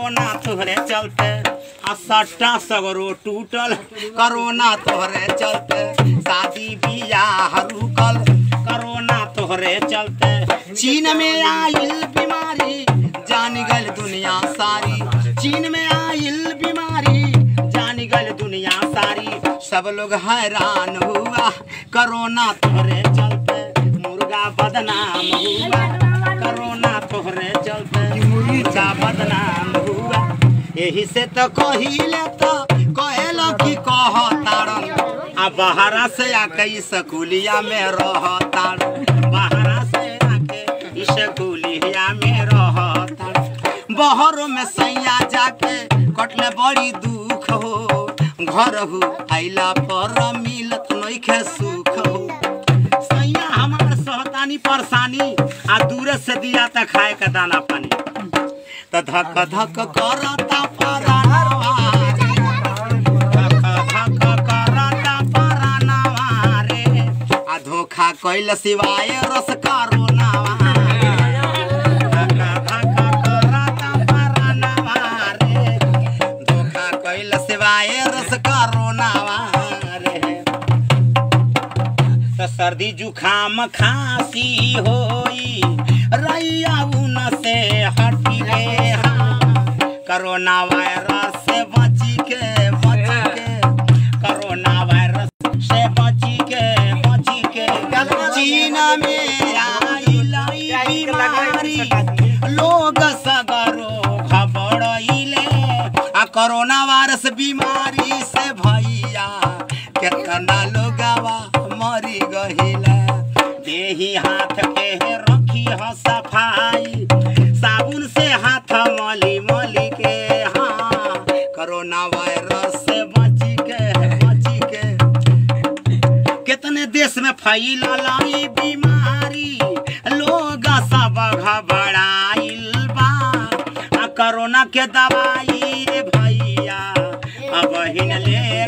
करोना तोहरे चलते आ सट्टा सगरो टूटल करोना तोहरे चलते शादी बियाह रुकल करोना तोहरे चलते चीन में आइल बीमारी जान गल दुनिया सारी चीन में आइल बीमारी जान गल दुनिया सारी सब लोग हैरान हुआ करोना तोहरे चलते मुर्गा बदनाम हुआ करोना तोहरे चलते मुर्गा बदनाम हुआ यही से तो कहिले तो कहेल की कह तारन आ बहरा से आके स्कूलिया में रह तारन बहरा से आके स्कूलिया में रह तारन बहरों में सैया जाके कटले बड़ी दुख हो घर हो आइला पर मिलत नइखे सुख हो सैया हमार सहतानी परेशानी आ दूरे से दिया त खाए का दाना पानी त धक धक करता परानवा रे। धक धक करता परानवा रे। आ धोखा कैल सिवाय रस करोनावा धक धक करता परानवा रे। धोखा कैल सिवाय रस करोनावा रे त सर्दी जुखाम खांसी होई रैया उन से हटी रे हाँ। कोरोना वायरस से बची के बची के कोरोना वायरस से बची के बची के चीन में आइल ई बीमारी लोग सगरो घबरइले आ कोरोना वायरस बीमारी से भैया केतना लोगवा मरी गहिला देही हाथ के रखी ह सफाई साबुन से हाथ मली मली के हाँ कोरोना वायरस से बची के बची के कितने देश में फैलल ई बीमारी लोग सब घबराइल बा आ कोरोना के दवाई रे भैया अब हिन ले